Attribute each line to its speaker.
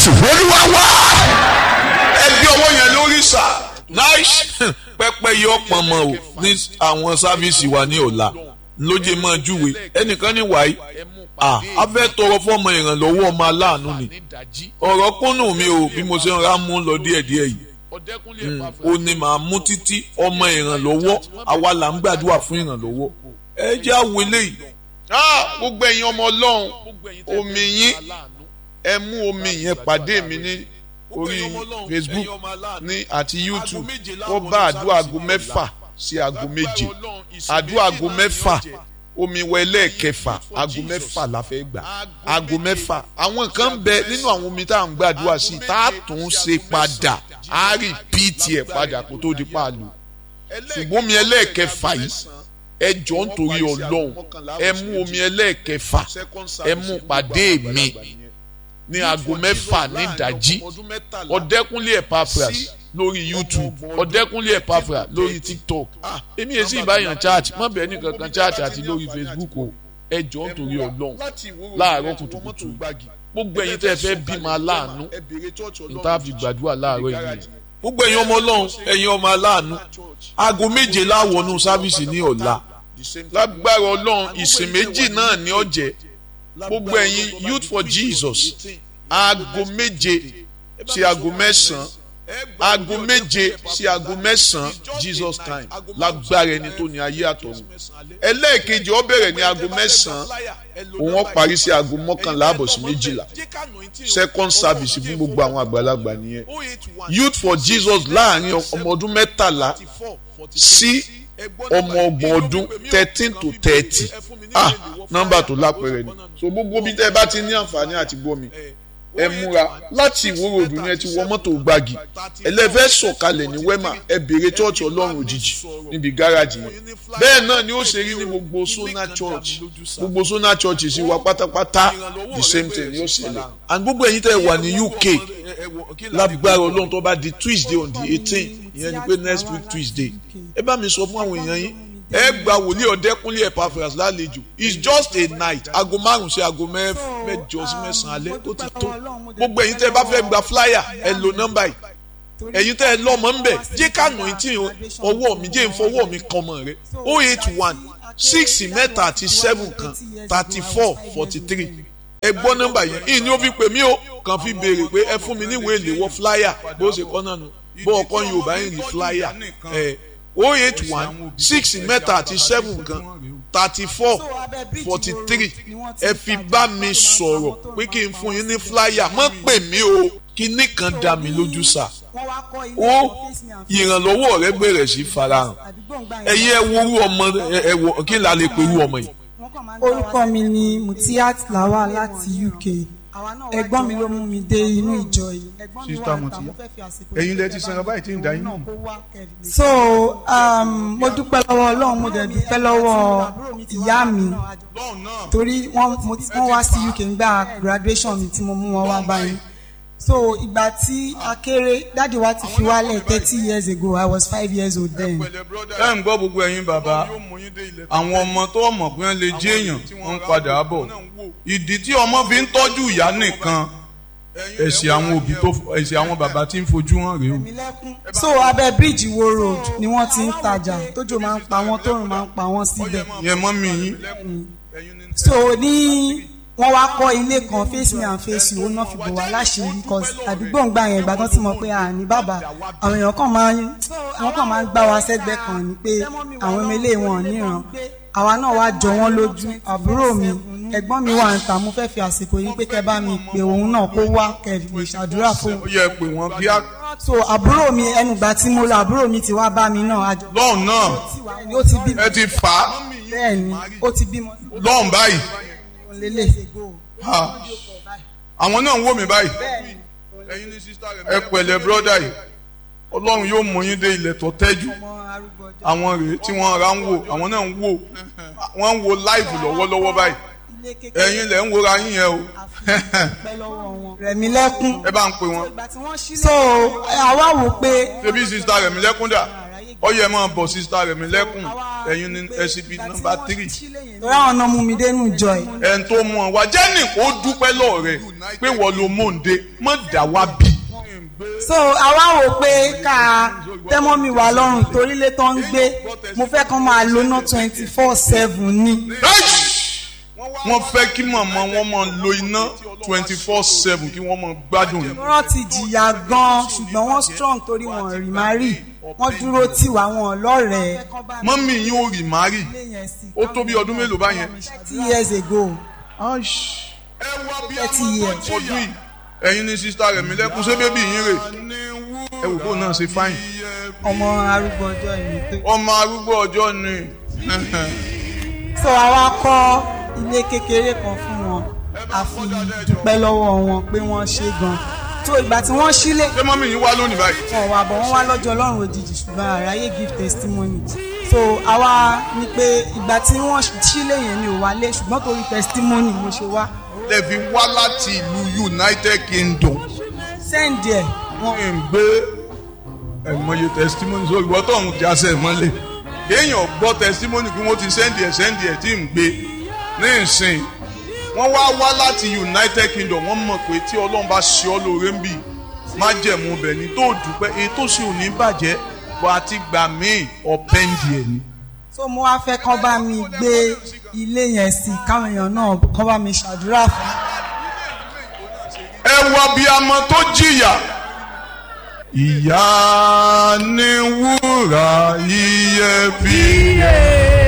Speaker 1: jésù olúwa wá.
Speaker 2: ẹ gbé ọwọ́ yẹn lórí sà nice pẹpẹ yọ pọnmọ o ní àwọn sáfíìsì wa ní ọ̀la lóye máa júwe ẹnìkan ní wàyí à á fẹ́ tọrọ fọmọ ìrànlọ́wọ́ ọmọ aláàánú ni ọ̀rọ̀ kúnnù mi o bí mo ṣe ń ra mú lọ díẹ̀díẹ̀ yìí ó ní màá mú títí ọmọ ìrànlọ́wọ́ àwa là ń gbàdúrà fún ìrànlọ́wọ́ ẹ jẹ́ àwọn eléyìí. gbogbo ẹ̀yin ọmọ ọlọ́run omi yín ẹ mú omi yẹn pàdé mi ní orí facebook ní àti youtube wọ́n bá àdúrà aago mẹ́fà sí aago méje àdúrà aago mẹ́fà omi wọ ẹlẹ́ẹ̀kẹfà aago mẹ́fà la fẹ́ gbà aago mẹ́fà àwọn kan bẹ nínú àwọn omi tá à ń gbàdúrà sí tá a tún ṣe padà á rí píìtì ẹ̀ padà kó tó di pààlù ṣùgbọ́n omi ẹlẹ́ẹ̀kẹfà yìí ẹ jọ ń torí ọlọ́run ẹ mú omi ẹlẹ́ẹ̀kẹfà ẹ mú pàdé mi ní aago mẹ́fà ní ìdájí ọ̀dẹ́kúnlé Epaphras lórí youtube ọ̀dẹ́kúnlé Epaphras lórí tiktok èmi yẹn sì báyàn chat má bẹ́ẹ̀ ní kankan chat àti lórí facebook o ẹ jọ ń torí ọlọ́run láàárọ̀ kùtùkùtù gbogbo ẹ̀yin tẹ́ ẹ fẹ́ bímọ aláàánú níta fi gbàdúrà láàárọ̀ yìí gbogbo ẹ̀yin ọmọ ọlọ́run ẹ̀yin ọmọ aláàánú aago méje láwọnú sáfíìsì ní ọ̀la lágbára ọlọ́run ìsìn méjì náà ní ọ̀jẹ̀ gbogbo ẹ̀yin youth for jesus aago méje sí aago mẹ́sàn-án aago méje sí aago mẹ́sàn-án jesus time lágbára ẹni tó ní ayé àtọ̀run ẹlẹ́ẹ̀kejì ó bẹ̀rẹ̀ ní aago mẹ́sàn-án òun ó parí sí aago mọ́kànlá àbọ̀ sí méjìlá second service fún gbogbo àwọn àgbàlagbà nìyẹn youth for jesus láàrin ọmọ ọdún mẹ́tàlá sí ọmọ ọgbọ̀n ọdún thirteen to thirty ah nọ́mbà tó lápẹẹrẹ ni so gbogbo bí tẹ́ ẹ bá ti ní àǹfààní àti gbọ́ mi ẹ múra láti ìwúrò òdùn ni ẹ ti wọ mọ́tò gbági ẹlẹ́fẹ́ sọ̀kalẹ̀ ní wema ẹ béèrè church ọlọ́run òjijì níbi gáràjì yẹn bẹ́ẹ̀ náà ni ó ṣe rí ní gbogbo sona church gbogbo sona church sì wá pátápátá the same thing yóò ṣẹlẹ̀ and gbogbo ẹ̀yin tẹ́ ẹ wà ní uk lágbára ọlọ́run tó bá di tuesday on the eighteen ìyẹn ni pé next week tuesday ẹ bá mi sọ fún àwọn èèyàn yín ẹ gba wòlíì ọ̀dẹ́kúnlé Epaphras lálejò it's just a night aago márùn sí aago mẹ́jọ sí mẹ́sàn-án alẹ́ ó ti tó gbogbo ẹ̀yin tẹ́ ẹ bá fẹ́ gba flyer ẹ lo nọ́mbà yìí ẹ̀yin tẹ́ ẹ lọ́mọ ń bẹ̀ jẹ́ ká nà tí ọwọ́ mi jẹ́ ìfọwọ́ mi kan mọ̀ rẹ o eight one six mẹ́ta àti seven kan thirty four forty three ẹ gbọ́ nọ́mbà yẹn ìyìn ni ó fi pè mí o kàn fi béèrè pé ẹ fún mi níwèé ìléwọ́ flyer bó ṣe kọ́ náà nù bó ọkọ Yorùbá yìí ní flyer ẹ o eight one six mẹ́ta àti seven kan thirty four forty three ẹ fi bá mi sọ̀rọ̀ pé kí n fún yín ní flyer mọ́ pè mí o kíní kan dá mi lójú sá ó ìrànlọ́wọ́ rẹ bẹ̀rẹ̀ sí farahàn ẹ̀yin ẹ wo orú ọmọ ẹ wọ kí n la lè pe irú ọmọ yìí.
Speaker 3: orúkọ mi ni Mutiat Lawal láti UK ẹ̀gbọ́n mi ló mú mi dé inú ìjọ yìí.
Speaker 4: sista Mutia ẹ̀yin lẹ ti sanra báyìí tí ń da yín nù.
Speaker 3: so um, mo dúpẹ́ lọ́wọ́ Ọlọ́run mo dẹ̀ dúpẹ́ lọ́wọ́ ìyá mi torí wọ́n wá sí UK nígbà graduation mi tí mo mú wọn wá báyìí so ìgbà tí a kéré dáàdi wa ti fi wálẹ̀ thirty years ago I was five years old then.
Speaker 4: ẹ ń gbọ́ gbogbo ẹ̀yin bàbá àwọn ọmọ tó mọ̀ pé wọ́n lè jẹ́ èèyàn wọ́n ń padà bọ̀ ìdí tí ọmọ fi ń tọ́jú ìyá nìkan ẹ̀sìn àwọn òbí tó ẹ̀sìn àwọn bàbá tí ń fojú hàn rèé o.
Speaker 3: so abẹ́ bíríìjì wo road ni wọ́n ti ń tajà tójò máa ń pa wọ́n tóòrùn máa ń pa wọ́n síbẹ̀.
Speaker 4: yẹn mọ́ mi yín.
Speaker 3: so ní wọ́n wá kọ́ ilé kan face me and face you ó náà fi bò wá láṣìírí because àdúgbò ń gbà yẹn ìgbà tán ti mọ̀ pé àní bàbá àwọn èèyàn kan máa ń wọ́n kàn máa ń gbá wa sẹ́gbẹ́ kan ni pé àwọn ọmọ ilé wọn níran àwa náà wá jọ wọ́n lójú àbúrò mi ẹ̀gbọ́n mi wà ń ta mo fẹ́ fi àsìkò yìí pé kẹ́ bá mi pè òun náà kó wá kẹ́ lè ṣàdúrà fún
Speaker 4: ó yẹ pé wọ́n kí á.
Speaker 3: so àbúrò mi ẹnugbà tí mo lọ àbúrò mi ti wá bá mi náà àjọ
Speaker 4: lọ́hùn náà
Speaker 3: ó ti bímọ
Speaker 4: ẹ ti fà á
Speaker 3: bẹ́ẹ̀ ni ó ti bímọ
Speaker 4: lọ́hùn báyìí
Speaker 3: lélẹ̀
Speaker 4: ha àwọn náà ń wò mí báyìí ẹ pẹ̀lẹ́ bírọ́dà yìí ọlọ́run yóò mú yín dé ilẹ̀ tó tẹ́jú àwọn rèé tí wọ́n ra ń wò àwọn náà ń wò wọ́n ń wo láìvù lọ́wọ́lọ́wọ́ báyìí ẹ̀yin lẹ̀ ń wora yín yẹn o
Speaker 3: rẹ̀mí lẹ́kún
Speaker 4: ẹ bá ń pè wọ́n
Speaker 3: so àwa wò pé
Speaker 4: ṣebí sista rẹ̀mí lẹ́kún dà ọyẹ máa bọ̀ sísá rẹ̀ mi lẹ́kùn ẹ̀yin ní SCB nọ́mbà tírì
Speaker 3: torí àwọn ọ̀nà mú mi dénú jọ ẹ̀.
Speaker 4: ẹn tó mú ọ wá jẹ́nì kó dúpẹ́ lọ́ọ̀ rẹ̀ pé wọ́n lo mòǹde mọ̀ dá wá bí.
Speaker 3: so àwa wò pé ká tẹ́mọ́ mi wà lọ́rùn torí lé tó ń gbé mo fẹ́ kán máa lo ná twenty four seven ni.
Speaker 4: wọ́n fẹ́ kí màmá wọn máa lo iná twenty four seven kí wọ́n máa gbádùn yín.
Speaker 3: wọ́n ti jìyà gan-an ṣùgbọ́n wọ́n strong torí wọn rí má rí wọ́n dúró tì wá wọn lọ́rẹ̀ẹ́.
Speaker 4: mọ́mí yín ò rì má rì ó tó bí ọdún mélòó báyẹn.
Speaker 3: thirty years ago.
Speaker 4: thirty years. ọdún yìí ẹ̀yin ní sista rẹ̀ mi lẹ́kùn ṣé bébí yín rè ẹ wò kó náà ṣe fáyìn.
Speaker 3: ọmọ arúgbó ọjọ́ ìní tó.
Speaker 4: ọmọ arúgbó ọjọ́ ni.
Speaker 3: so àwa kọ́ ilé kékeré kan fún wọn a fi dúpẹ́ lọ́wọ́ wọn pé wọ́n ṣe gan so ìgbà tí wọ́n sílé.
Speaker 4: ṣé mọ́mí yín wá lónìí báyìí.
Speaker 3: wọn wà bọ̀ wọ́n wá lọ́jọ́ ọlọ́run òjijì ṣùgbọ́n àráyé give testimony so àwa ni pé ìgbà tí wọ́n sílé yẹn mi ò wálé ṣùgbọ́n torí testimony mo ṣe wá.
Speaker 4: lè fi wá láti ìlú United Kingdom.
Speaker 3: sẹ́ǹdì ẹ̀
Speaker 4: wọ́n ń gbé ẹ̀mọye testimony sórí ìwọ́n tó ń jásẹ̀ mọ́lẹ̀ kéèyàn gbọ́ testimony kí wọ́n ti sẹ́ndì ẹ̀ sẹ́ndì ẹ̀ tí ń gbé ní ìsìn wọ́n wá wá láti United Kingdom wọ́n mọ̀ pé tí Ọlọ́run bá ṣe ọ́ lóore ń bì má jẹ̀mú bẹ̀ ní tó dúpẹ́ èyí tó ṣe ò ní bàjẹ́ bó a ti gbà míì ọ̀pẹ́ǹdì ẹ̀ ni.
Speaker 3: so mo wá fẹ́ kán bá mi gbé ilé yẹn sí káwọn èèyàn náà kán bá mi ṣàdúrà fún.
Speaker 4: ẹ wọ bí amọ tó jìyà ìyá ni wúrà iyebíye.